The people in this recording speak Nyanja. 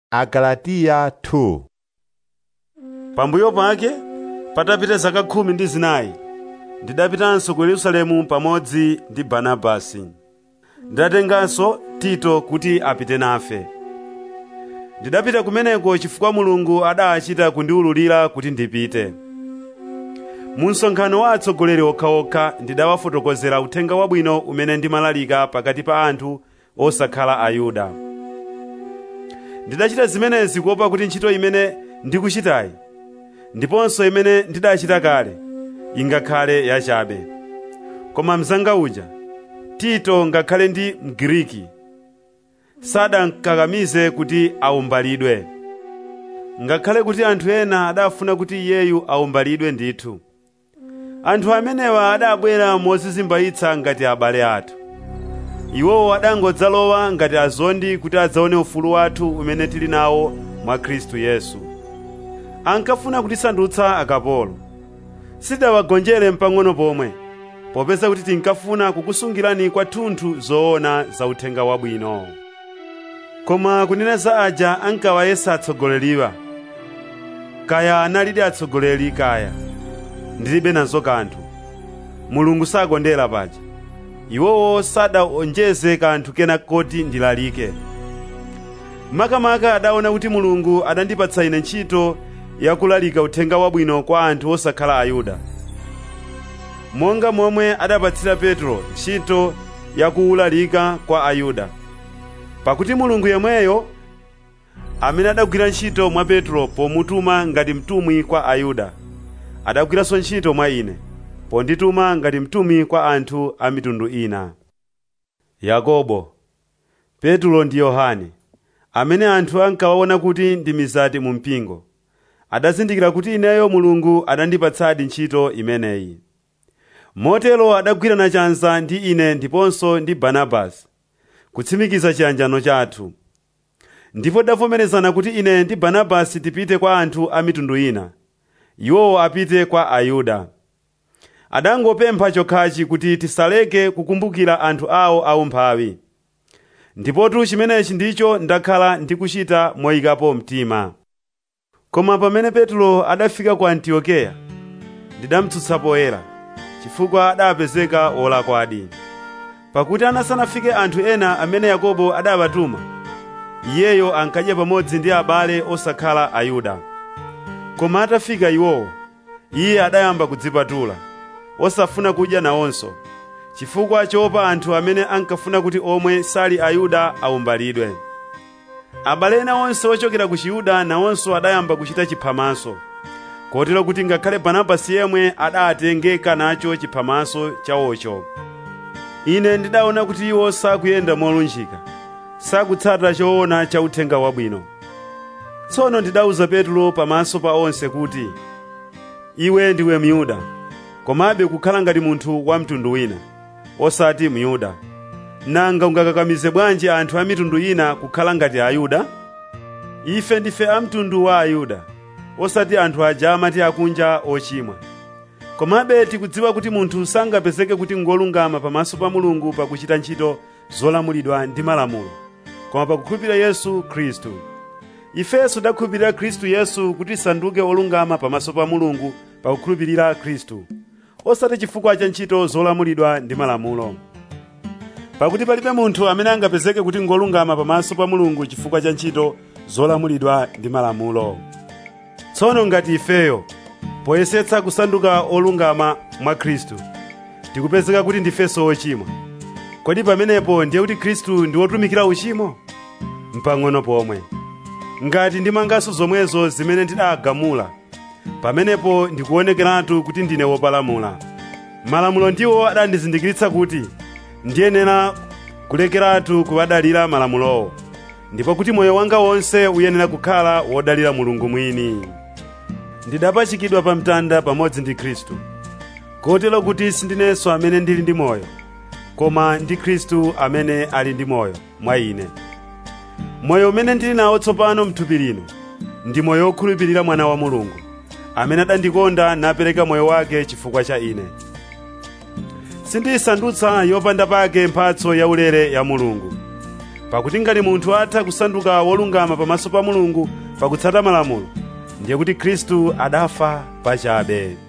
agalatiya 2 pambuyo pake patapita zaka khumi ndi zinayi ndidapitanso ku yerusalemu pamodzi ndi barnabasi ndidatenganso tito kuti apite nafe ndidapita kumeneko chifukwa mulungu adachita kundiwululira kuti ndipite mu msonkhano wa atsogoleri okhaokha ndidawafotokozera uthenga wabwino umene ndimalalika pakati pa anthu osakhala ayuda ndidachita zimenezi kuopa kuti ntchito imene ndikuchitayi ndiponso imene ndidachita kale ingakhale yachabe koma mzanga uja tito ngakhale ndi mgiriki sadankakamize kuti awumbalidwe ngakhale kuti anthu ena adafuna kuti iyeyu awumbalidwe ndithu anthu amenewa adabwera mozizimbayitsa ngati abale athu iwowo adangodzalowa ngati azondi kuti adzaone ufulu wathu umene tili nawo mwa khristu yesu ankafuna kutisandutsa akapolo sidawagonjere mpang'ono pomwe popeza kuti tinkafuna kukusungirani kwathunthu zoona za uthenga wabwino koma kunena za aja ankawayesa atsogoleriwa kaya analidi atsogoleri kaya ndilibe nazo kanthu mulungu sakondera paja iwowo sadaonjeze kanthu kena koti ndilalike makamaka adaona kuti mulungu adandipatsa ine ntchito yakulalika uthenga wabwino kwa anthu osakhala ayuda monga momwe adapatsira petro ntchito yakuwulalika kwa ayuda pakuti mulungu yemweyo amene adagwira ntchito mwa petro pomutuma ngati mtumwi kwa ayuda adagwiranso ntchito mwa ine pondituma ngati mtumwi kwa anthu a mitundu ina yakobo petro ndi yohane amene anthu ankawaona kuti ndi mizati mu mpingo adazindikira kuti ineyo mulungu adandipatsadi ntchito imeneyi motero adagwirana chanza ndi ine ndiponso ndi barnabasi kutsimikiza chiyanjano chathu ndipo tidavomerezana kuti ine ndi barnabasi tipite kwa anthu a mitundu ina iwowo apite kwa ayuda adangopempha chokhachi kuti tisaleke kukumbukira anthu awo aumphawi ndipotu chimenechi ndicho ndakhala ndikuchita moyikapo mtima koma pamene petro adafika ku antiokeya ndidamutsutsa poyera chifukwa adapezeka wolakwadi pakuti anasanafike anthu ena amene yakobo adawatuma iyeyo ankadya pamodzi ndi abale osakhala ayuda koma atafika iwowo iye adayamba kudzipatula osafuna kudya nawonso chifukwa choopa anthu amene ankafuna kuti omwe sali ayuda awumbalidwe abale ena onse ochokera ku chiyuda nawonso adayamba kuchita chiphamaso kotero kuti ngakhale barnabasi yemwe adatengeka nacho chiphamaso chawocho ine ndidaona kuti iwo sakuyenda molunjika sakutsata choona cha uthenga wabwino tsono ndidawuza petro pamaso pa onse kuti iwe ndiwe myuda komabe kukhala ngati munthu wa mtundu wina osati myuda nanga ungakakamize bwanji anthu a mitundu ina kukhala ngati ayuda ife ndife a mtundu wa ayuda osati anthu aja amati akunja ochimwa komabe tikudziwa kuti munthu sangapezeke kuti ngolungama pamaso pa mulungu pakuchita ntchito zolamulidwa ndi malamulo koma pakukhulupirira yesu khristu ifenso takhulupirira khristu yesu kuti tisanduke olungama pamaso pa mulungu pakukhulupirira khristu osati chifukwa cha ntchito zolamulidwa ndi malamulo pakuti palibe munthu amene angapezeke kuti ngolungama pamaso pa mulungu chifukwa cha ntchito zolamulidwa ndi malamulo tsono ngati ifeyo poyesetsa kusanduka olungama mwa khristu tikupezeka kuti ndifenso ochimwa kodi pamenepo ndiye kuti khristu ndi wotumikira uchimo mpang'ono pomwe ngati ndimanganso zomwezo zimene ndidagamula pamenepo ndikuonekeratu kuti ndine wopalamula malamulo ndiwo adandizindikiritsa kuti ndiyenera kulekeratu kuwadalira malamulowo ndipo kuti moyo wanga wonse uyenera kukhala wodalira mulungu mwini ndidapachikidwa pa mtanda pamodzi ndi khristu kotero kuti sindinenso amene ndili ndi moyo koma ndi khristu amene ali ndi moyo mwa ine moyo umene ndili nawo tsopano mthupi lino ndi moyo wokhulupirira mwana wa mulungu amene adandikonda napereka moyo wake chifukwa cha ine sindiyisandutsa yopanda pake mphatso yaulere ya mulungu pakuti ngati munthu atha kusanduka wolungama pamaso pa mulungu pakutsata malamulo ndiye kuti khristu adafa pachabe